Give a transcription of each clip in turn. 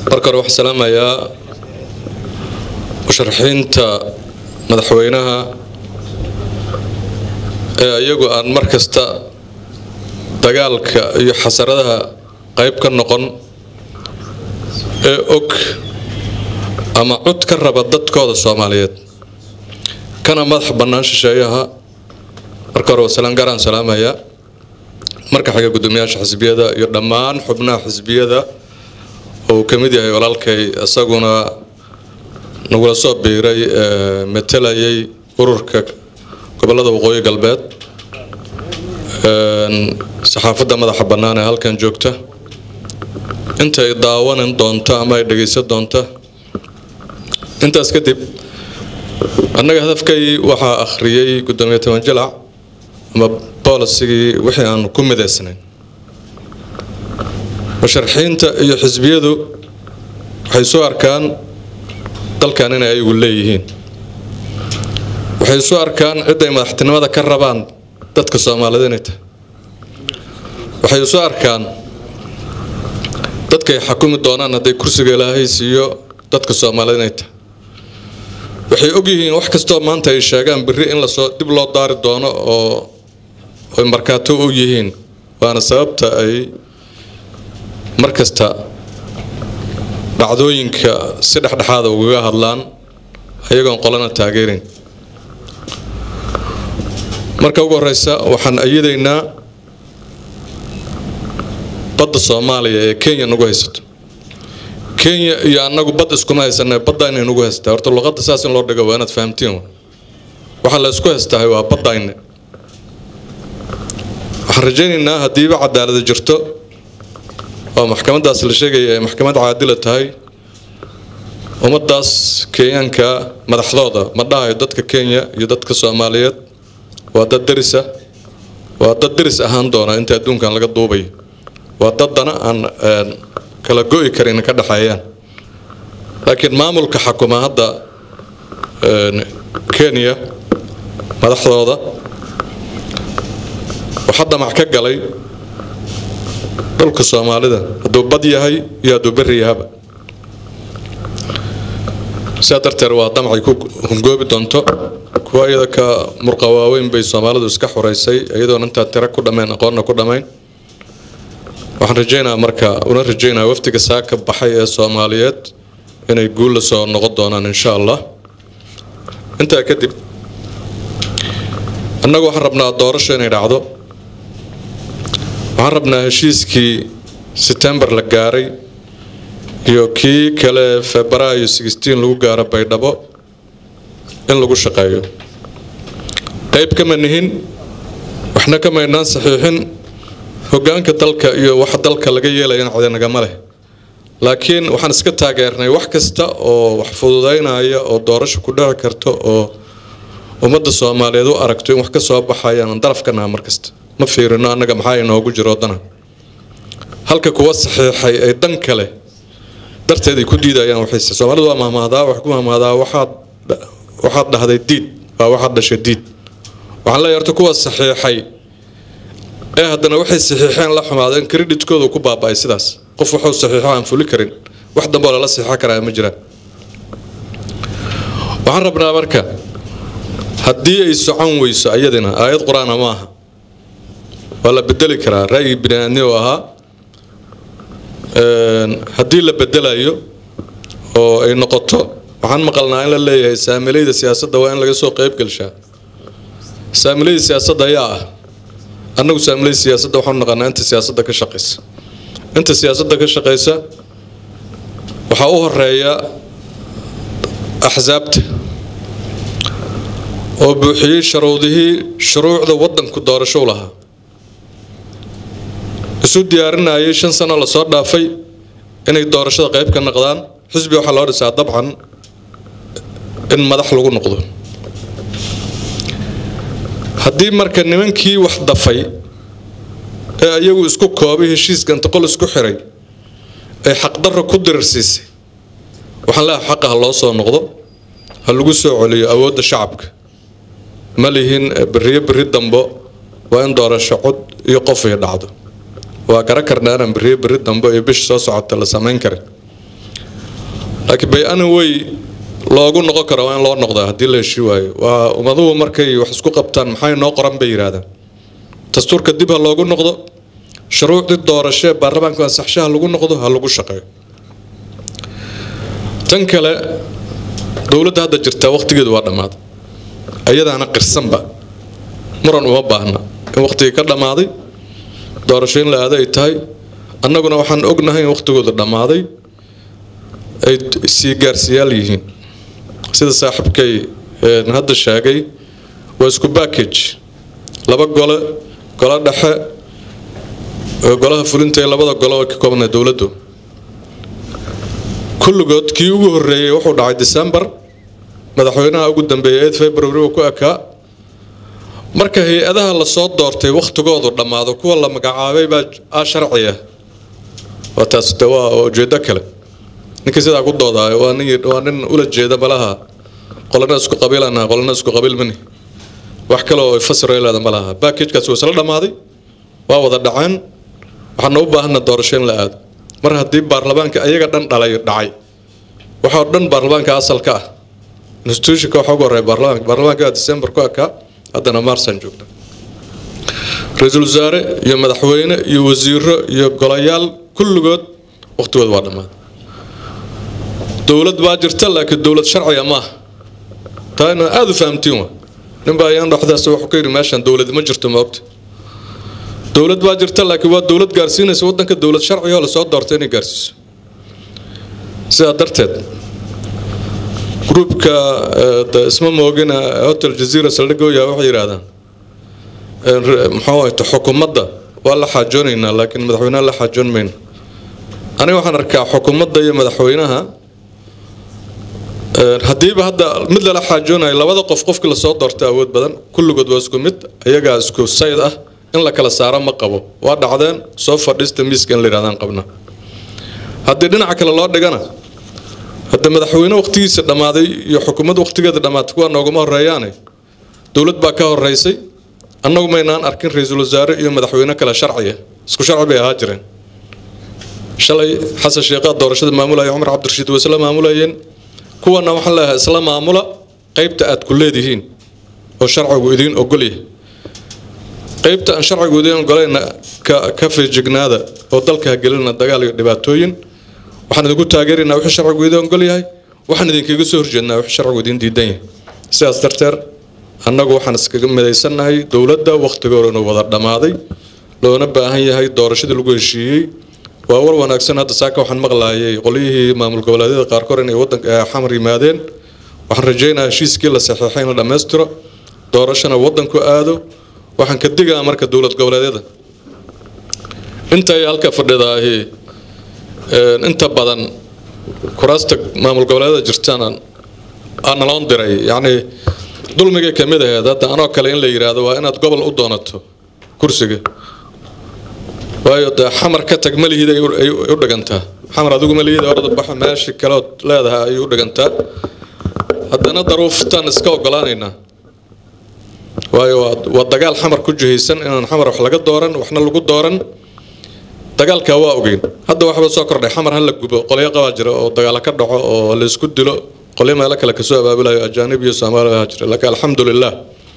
marka hore waxaan salaamayaa musharaxiinta madaxweynaha ee iyagu aan mar kasta dagaalka iyo xasaradaha qayb ka noqon ee og ama cod ka raba dadkooda soomaaliyeed kana madax bannaan shisheeyaha marka hore wasalaan gaaraan salaamayaa marka xiga guddoomiyaasha xisbiyada iyo dhammaan xubnaha xisbiyada oo uu ka mid yahay walaalkay isaguna nagula soo biiray matalayay ururka gobolada waqooyi galbeed saxaafadda madaxa bannaan ee halkan joogta intay daawanan doonto ama ay dhegaysan doonta intaas kadib annaga hadafkay waxaa akhriyey guddoomiye toban jalac ama bolisigii wixii aan ku midaysnayn musharaxiinta iyo xisbiyadu waxay soo arkaan dalkan inay ayagu leeyihiin waxay soo arkaan cidday madaxtinimada ka rabaan dadka soomaalida inay tahay waxay soo arkaan dadkay xakumi doonaan hadday kursiga ilaahay siiyo dadka soomaalida inay tahay waxay ogyihiin wax kastoo maanta ay sheegaan berri in lasoo dib loo daari doono oo ay markaato u yihiin waana sababta ay mar kasta dhacdooyinka si dhexdhexaada ugaga hadlaan ayagoon qolana taageerayn marka ugu horeysa waxaan ayadaynaa badda soomaaliya ee kenya nagu haysato kenya iyo annagu bad iskuma haysana badda inay nagu haystaa horta luqadda saas in loo dhigo waa inaad fahamtiin waxaa la isku haystahay waa baddayne waxaan rajaynaynaa haddiiba cadaalada jirto oo maxkamadaas la sheegaya ay maxkamad caadila tahay ummadaas kenyaanka madaxdooda ma dhahayo dadka kenya iyo dadka soomaaliyeed waa dad derisa waa dad deris ahaan doona inta adduunkan laga duubayo waa daddana aan kala go'i karin ka dhexeeyaan laakiin maamulka xakuma hadda kenya madaxdooda waxaa damac ka galay dhulka soomaalida hadduu bad yahay iyo hadduu berri yahaba sidaa darteed waa damacay ku hungoobi doonto kuwa iyada ka murqa waaweyn bay soomaalidu iska xoreysay iyadoona intaa tira ku dhammayn aqoonna ku dhammayn waxaan rajaynaa marka una rajaynaa waftiga saaka baxay ee soomaaliyeed inay guul la soo noqon doonaan insha allah intaa kadib annagu waxaan rabnaa doorasho inay dhacdo waxaan rabnaa heshiiskii setembar la gaaray iyo kii kale febraayo sixteen lagu gaaro baydhabo in lagu shaqeeyo qayb kama nihin waxna kamaynaan saxiixin hogaanka dalka iyo wax dalka laga yeelayana cidanagama leh laakiin waxaan iska taageernay wax kasta oo wax fududaynaya oo doorasho ku dhici karto oo ummadda soomaaliyeed u aragto in wax ka soo baxayaan darafkanaha mar kasta ma fiirino annaga maxaa inoogu jiro dana halka kuwa saxiixay ay dan kale darteed ay ku diidayaan waxayse soomaalidu waa mahmahdaa wax ku mahmahdaa waxaad waxaad dhahday diid waa waxaad dhashay diid waxaan leeyahay horta kuwa saxiixay ee haddana waxay saxiixeen la xumaadeen kreditkooda ku baaba'ay sidaas qof wuxuu saxiixo aan fuli karin wax dambe oo lala saxiixo karaa ma jiraan waxaan rabnaa marka haddii ay socon weyso ayadina aayad qur-aana ma aha waa la bedeli karaa ra'yi biniaadni oo ahaa haddii la bedelayo oo ay noqoto waxaan maqalnaa in la leeyahay saamilayda siyaasadda waa in laga soo qayb gelshaa saamilayda siyaasadda ayaa ah annagu saamilayda siyaasadda waxaanu naqanaa inta siyaasadda ka shaqaysa inta siyaasadda ka shaqaysa waxaa u horeeya axsaabta oo buuxiyey sharuudihii shuruucda waddanku doorasho u lahaa isu diyaarinayay shan sano lasoo dhaafay inay doorashada qayb ka noqdaan xisbi waxaa loo dhisaa dabcan in madax lagu noqdo haddii marka nimankii wax dafay ee iyagu isku koobay heshiiska inta qol isku xiray ay xaqdarro ku dirirsiisay waxaan leehay xaqa ha loo soo noqdo ha lagu soo celiyo awoodda shacabka ma lihin beriyo beri dambo waa in doorasho cod iyo qof ay dhacdo waa gara karnaa inaan beriyo beri dambo iyo bish soo socota la samayn karin laakiin bay-ana way loogu noqon kara waa in loo noqdaa haddii la heshii waayo waa ummaduhu markay wax isku qabtaan maxay noo qoran bay yidhaahdaan dastuurka dib ha loogu noqdo shuruucdii doorashee baarlamaanka ansaxshaha lagu noqdo ha lagu shaqeeyo tan kale dowladda hadda jirtaa waqtigeedu waa dhammaaday ayadaana qirsanba muran uma baahna in waqtigii ka dhammaaday doorasho in la aado ay tahay annaguna waxaan ognahay in waqtigooda dhammaaday ay sii gaarsiyaal yihiin sida saaxiibkay hadda sheegay waa isku backage laba gole golo dhexe golaha fulinta ee labada golo ka koobnaa dowladdu kulligood kii ugu horreeyey wuxuu dhacay december madaxweynaha ugu dambeeyay eed february uu ku ekaa marka hay-adaha lasoo doortay wakhtigoodu dhammaado kuwa la magacaabay baa a sharciya waa taas de waa ujeedo kale ninkii sidaa ku doodaayo waa nin waa nin ula jeeda malaha qolana isku qabiilana qolana isku qabiil mani wax kale oo fasiro leeda ma laha backagekaas waa isla dhammaaday waa wada dhaceen waxaana u baahana doorasho in la aado mar haddii baarlamaanka ayaga dhan dhalay dhacay waxaa dhan baarlamaanka asalka ah institutionka waxaa ugu horreeya baarlamaanka baarlamaanka december ku ekaa haddana marsaan joogna ra-iisul wasaare iyo madaxweyne iyo wasiiro iyo golayaal kulligood waqtigooda waa dhammaaday dowlad baa jirta laakiin dowlad sharciga maaha taa ina aada u fahamtiin wa ninbaa ayaan dhexdaas wuxuu ka yidhi meeshan dowlad ma jirto ma ogta dowlad baa jirta laakiin waa dowlad gaarsiinaysa waddanka dowlad sharciga oo lasoo doortay inay gaarsiiso sidaa darteed gruubka isma moogina hotel jazeera saldhigooya waxay yidhaahdaan muxuu ahayto xukuumadda waa la xaajoonaynaa laakiin madaxweynaha la xaajoon mayno aniga waxaan arkaa xukuumadda iyo madaxweynaha haddiiba hadda mid lala xaajoonayo labada qof qofkii lasoo doortay awood badan kulligood waa isku mid ayagaa isku sayd ah in la kala saaro ma qabo waa dhacdeen soo fadhiista miiska in la yidhahdaan qabna haddii dhinaca kale loo dhigana hadda madaxweyne waqtigiisa dhammaaday iyo xukuumad waqtigeeda dhammaatay kuwa nooguma horeeyaane dowlad baa ka horeysay annagu maynaan arkin ra-iisul wasaare iyo madaxweyne kale sharciya isku sharci bay ahaa jireen shalay xasan sheekhaa doorashada maamulaya cumar cabdirashiid way isla maamulayeen kuwana waxaan leeyahay isla maamula qaybta aad ku leedihiin oo sharcigu idiin ogolyahay qaybta aan sharcigu idiin ogolayna ka feejignaada oo dalka hagelina dagaal iyo dhibaatooyin waxaan idinku taageeraynaa wixii sharcigu idiin ogol yahay waxaan idinkaga soo horjeednaa wixii sharcigu idiin diidan yahay sidaas darteed annagu waxaan iskaga midaysannahay dowladda wakhtigoodana wada dhammaaday loona baahan yahay doorashadii lagu heshiiyey waa war wanaagsan hadda saaka waxaan maqlaayay qolyihii maamul goboleedyada qaarkood inay wadanka xamar yimaadeen waxaan rajaynayaa heshiiskii la saxiixay in la dhammaystiro doorashana wadanku aado waxaan ka digaa marka dowlad goboleedyada intay halka fadhidaahi inta badan kuraasta maamul goboleedyada jirtaan naloon diray yacni dulmigay ka mid aheed hadda anoo kale in la yidhaahdo waa inaad gobol u doonato kursiga waayo dee xamar ka tag malihid ay u dhigantaa xamar adigu malihid orada baxo meeshii kaleod leedahay ayay u dhigantaa haddana daruuftaan iska ogolaanaynaa waayo waa dagaal xamar ku jihaysan inaan xamar wax laga dooran waxna lagu dooran dagaalkaa waa ogeyn hadda waxba soo kordhay xamar ha la gubo qolyo qabaa jira oo dagaalo ka dhaco oo la isku dilo qolyo meelo kale kasoo abaabulayo ajaanib iyo soomaaliya jira laakiin alxamdulilah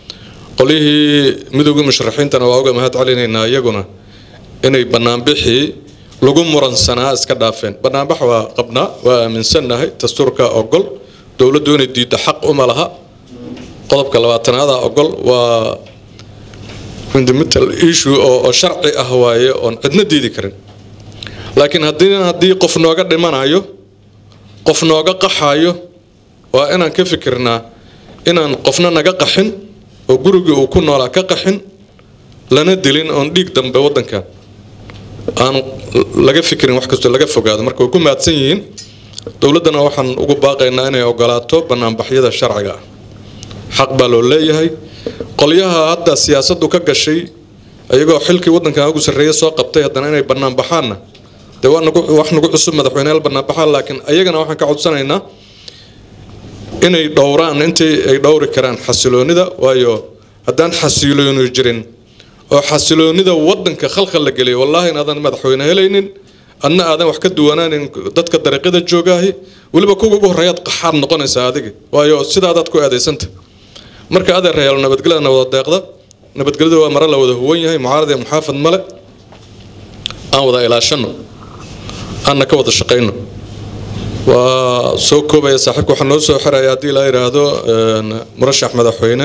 qolyihii midowgii musharaxiintana waa uga mahad celinaynaa iyaguna inay banaanbixii lagu muransanaa iska dhaafeen banaanbax waa qabnaa waa aaminsannahay dastuurka ogol dowladdu inay diiddo xaq uma laha qodobka labaatanaada ogol waa fundamental issue oo sharci ah waaye oon cidna diidi karin laakiin haddii haddii qof nooga dhimanayo qof nooga qaxayo waa inaan ka fikirnaa inaan qofna naga qaxin oo gurigii uu ku noolaa ka qaxin lana dilin oon dhiig dambe waddankan aan laga fikirin wax kastoo laga fogaado marka way ku mahadsan yihiin dowladdana waxaan ugu baaqaynaa inay ogolaato banaanbaxyada sharciga ah xaq baa loo leeyahay qolyaha hadda siyaasaddu ka gashay iyagoo xilkii waddankan ugu sarreeya soo qabtay haddana inay banaanbaxaanna dee waa nagu wax nagu cusub madaxweyneyaal banaanbaxaan laakiin ayagana waxaan ka codsanaynaa inay dhowraan intii ay dhowri karaan xasiloonida waayo haddaan xasilooni jirin oo xasiloonida waddanka khalkhal la geliyo wallaahi inaadan madaxweyne helaynin adna aadan wax ka duwanaanin dadka dariiqyada joogaahi weliba kuwa ugu horreeyaad qaxaad noqonaysaa adiga waayo sidaadaad ku aadaysanta marka adeer reyaal nabadgelyadana wada deeqda nabadgelyada waa mare la wada huwan yahay mucaarad iyo muxaafad male aan wada ilaashano aanna ka wada shaqayno waa soo koobaya saaxiibka waxaa noo soo xiraya haddii la yidhaahdo murashax madaxweyne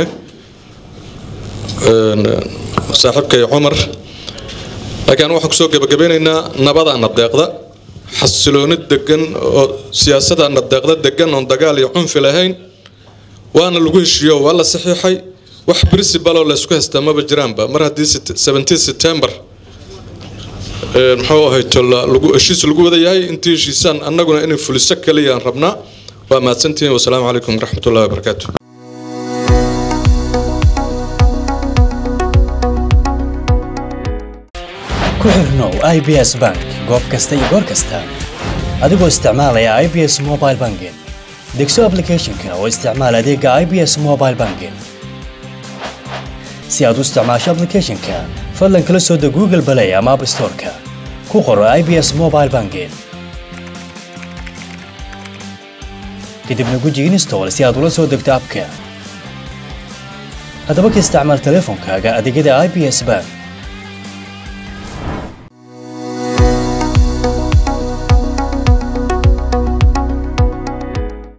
saaxiibkay cumar laakiin waxaan kusoo gebagabeynaynaa nabadaana deeqda xasilooni degan oo siyaasadaana deeqda degan oon dagaal iyo cunfi lahayn waana lagu heshiiyo waa la saxiixay wax principal oo laysku haystaa maba jiraanba mar haddii 17 september muxuu ahayto lagu heshiis lagu wada yahay intii heshiisaan annaguna inay fuliso kaliyaan rabnaa waa mahadsantihiin wasalaamu calaykum waraxmatullahi wabarakaatu ku xirnow i b s bank goob kasta iyo goor kasta adigoo isticmaalaya i b s mobile banking degso applicationka oo isticmaal adeega i b s mobile banking si aad u isticmaasho applicationka fadlan kala soo deg google play ama app storeka ku qoro i b s mobile banking kadibna guji install si aad ula soo degto abka haddaba ka isticmaal teleefonkaaga adeegyada i b s bank